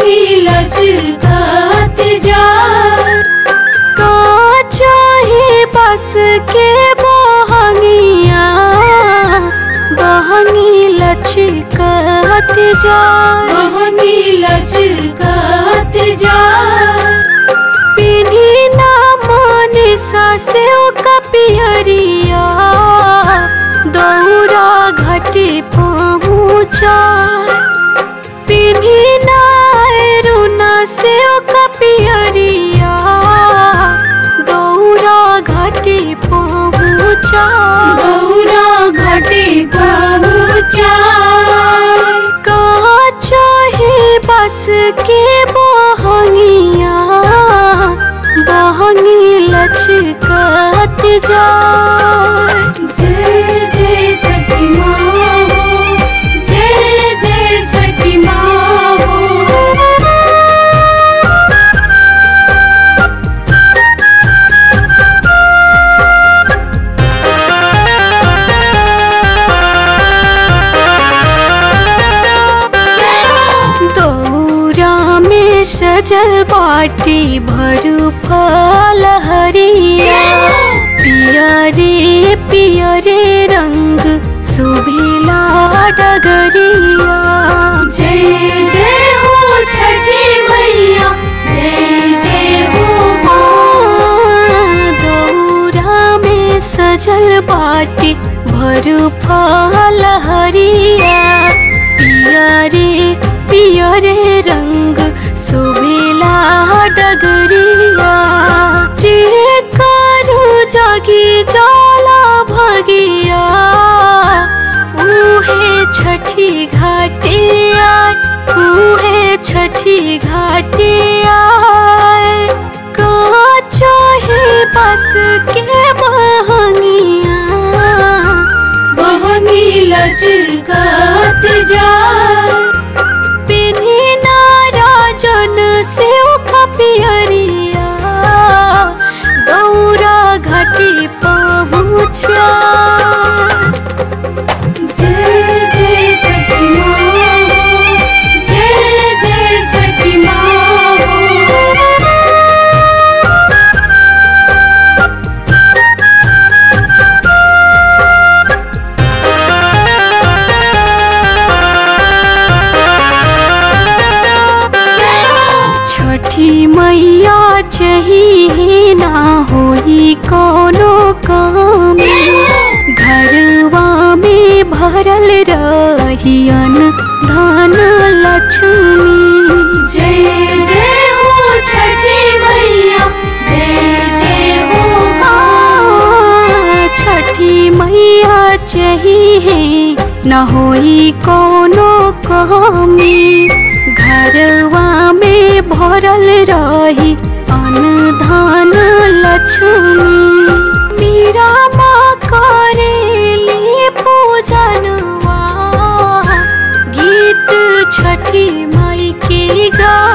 बहंगी लचकत जाए का चाहे बस के बहंगिया बहंगी लचकत जाए बहंगी लचकत जाए पिन्ही ना माने सासे कपियरिया दौरा घाटे पहुँचा पिन्ही ना रुना से कपियरिया दौरा घाटे पहुँचा गौरा घाटे पहुँचा कहाँ चाहे बस के बहंगिया बहंगी लचकत जाए जय जय छठी माँ हो जय जय छठी माँ हो दौरा में सजल बाटी भरू फल हरिया पिया रे पिया रे रंग सुभेला डगरिया जय जय हो छठी मैया जय जय हो दौरा में सजल बाटी भरू फल हरिया पिया रे पिया रे रंग सुबेला डगरिया जे करू जागी जाला भगिया उहे छठी घाटिया उहे छठी घाटिया कहाँ चाहे बस के बहंगिया बहंगी लचकत जाए पिन्ही नाराजन से कपियरिया दौरा घाटी पहुँचा जय जय छठी माँ हो जय जय छठी माँ हो छठी मैया चाहिए ना होई कोनो कमी घरवा में भरल रहियन धन लक्ष्मी जय जय हो छठी मैया जय जय हो आ, छठी मैया चाहिए न होई कोनो कमी घरवा में भरल रही अनधान लक्ष्मी मीरा माँ करेली पूजनवा गीत छठी माई के गा